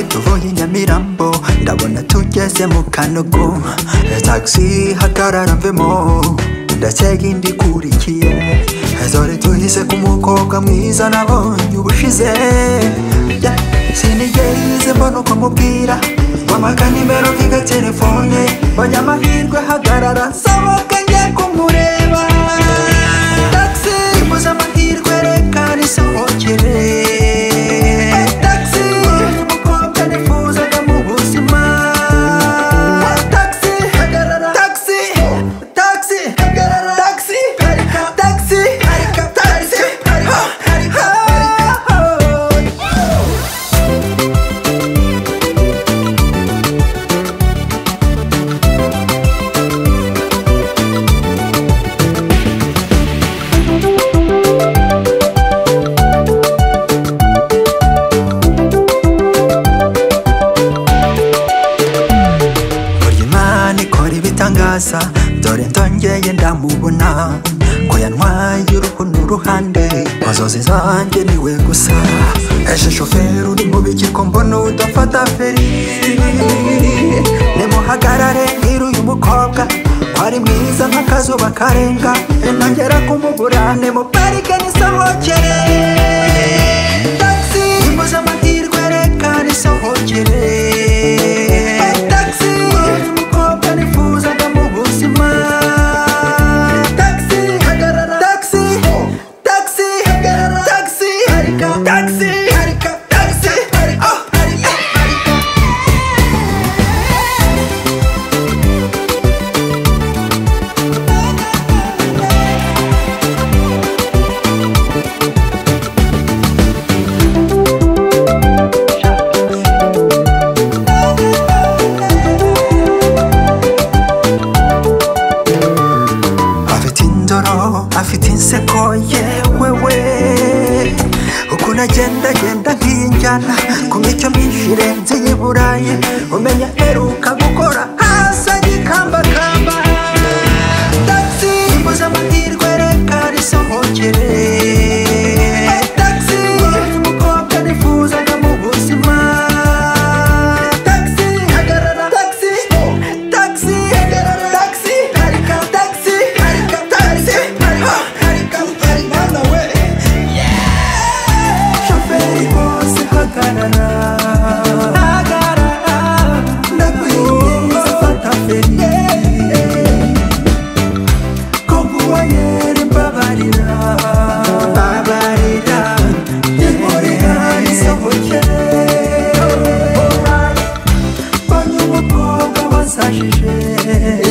tuvuye nyamirambo ndabona tugeze mu kanogo taxi hagarara mvemo ndatega indi ikurikiye dore tuhise ku mukobwa mwiza nabonye ubushize Yeah, sinigeze mbona uko mubwira wamaga nimero mviga telefone mbonye amahirwe hagarara nsaba ko njya kumureba taxi mbuze amahirwe reka nisohokere taxi umukobwa nifuzaga mu buzima taxi hagarara taxi taxi hagarara taxi taxi taxi taxi Buri Imana ikora ibitangaza dore ndongeye ndamubona ko yantwaye uruhu n'uruhande inzozi zanjye niwe gusa ejo shoferi uri mu bigiko mbona udafata feri nimuhagarare nkiri uyu mukobwa wari mwiza nk'akazuba karenga nongera kumubura nimuparike nisohokere taxi imbuze amahirwe reka nisohokere taxi umukobwa nifuzaga mu buzima taxi hagarara taxi taxi hagarara taxi harika taxi harika taxi harika harika harika afite indoro afite inseko yewewe ukuntu agenda agenda nk'injyana ku mico myinshi irenze iy'i burayi umenya aheruka gukora hasi agikambakamba taxi imbuze amahirwe reka risohokere taxi umukobwa nifuzaga mu buzima taxi hagarara taxi taxi hagarara taxi harika taxi harika taxi harika harika harika nawe shoferi bose hagarara hagarara ndakwinginze fata feri kokuwayere mbabarira mbabarira nyikorera isohokere banyumukobwa basashije